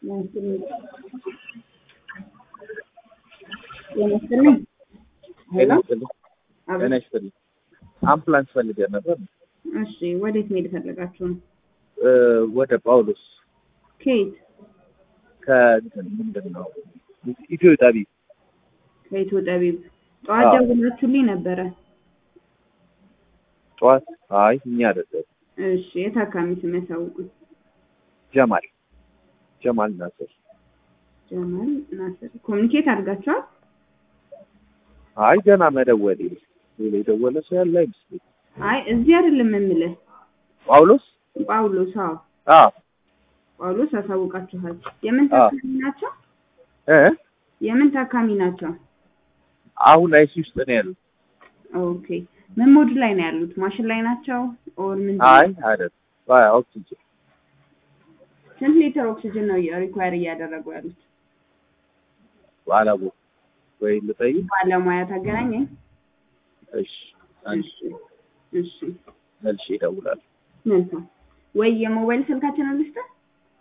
ይመስልኝ ሄሎ ጤና ይስጥልኝ። አምቡላንስ ፈልገን ነበር። እሺ፣ ወዴት መሄድ ፈለጋችሁ ነው? እ ወደ ጳውሎስ ከየት? ከእንትን ምንድን ነው ኢትዮ ጠቢብ ከኢትዮ ጠቢብ። ጠዋት አዎ። ደውላችሁልኝ ነበረ። ጠዋት። አይ እኛ አይደለም እሺ፣ የታካሚ ስም ያሳውቁኝ። ጀማል ጀማል ናስር። ጀማል ናስር። ኮሚኒኬት አድርጋችኋል? አይ ገና መደወል ሌላ የደወለ ሰው ያለ አይመስለኝም። አይ እዚህ አይደለም የምልህ ጳውሎስ ጳውሎስ። አዎ አዎ ጳውሎስ አሳውቃችኋል። የምን አዎ። ታካሚ ናቸው? እ የምን ታካሚ ናቸው? አሁን አይሲ ውስጥ ነው ያሉት። ኦኬ ምን ሞድ ላይ ነው ያሉት? ማሽን ላይ ናቸው ኦር ምን? አይ አይደለም። አይ ኦክሲጅን ስንት ሊትር ኦክሲጅን ነው ሪኳየር እያደረጉ ያሉት? ባላቦ ወይ ልጠይቅ። ባለሙያ ታገናኘኝ። እሺ አንድ እሺ እሺ መልሼ እደውላለሁ። መልካም። ወይ የሞባይል ስልካችንን ልስጥህ?